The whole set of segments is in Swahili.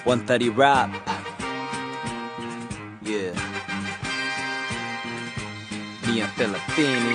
130 rap. Yeah. Mia thelathini.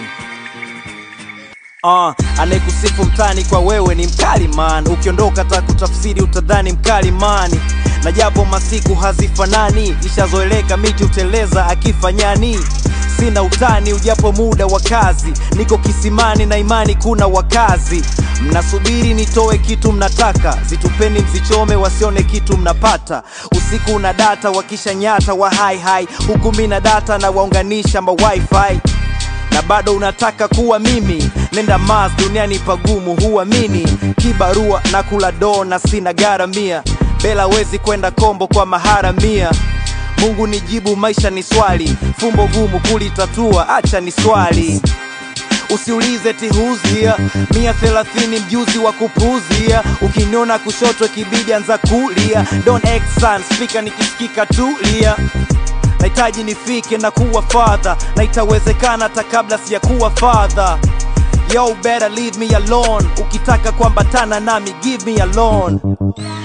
Uh, anayekusifu mtani kwa wewe ni mkali man, ukiondoka ta kutafsiri utadhani mkali mani, na japo masiku hazifanani, ishazoeleka miti uteleza akifanyani sina utani ujapo muda wa kazi, niko kisimani na imani kuna wakazi. Mnasubiri nitoe kitu mnataka, zitupeni mzichome, wasione kitu mnapata. Usiku una data wakisha nyata wa hai hai, huku mina data na waunganisha ma wifi na bado unataka kuwa mimi, nenda Mars, duniani pagumu, huamini kibarua na kula doo na sina garamia, bela wezi kwenda kombo kwa maharamia. Mungu nijibu, maisha ni swali, fumbo gumu kulitatua, acha ni swali Usiulize tihuzia mia thelathini mjuzi wa kupuuzia, ukiniona kushoto kibidi anza kulia. Don't act son, speaker nikisikika tulia nahitaji nifike na kuwa father na itawezekana hata kabla sijakuwa father yo better leave me alone ukitaka kuambatana nami give me alone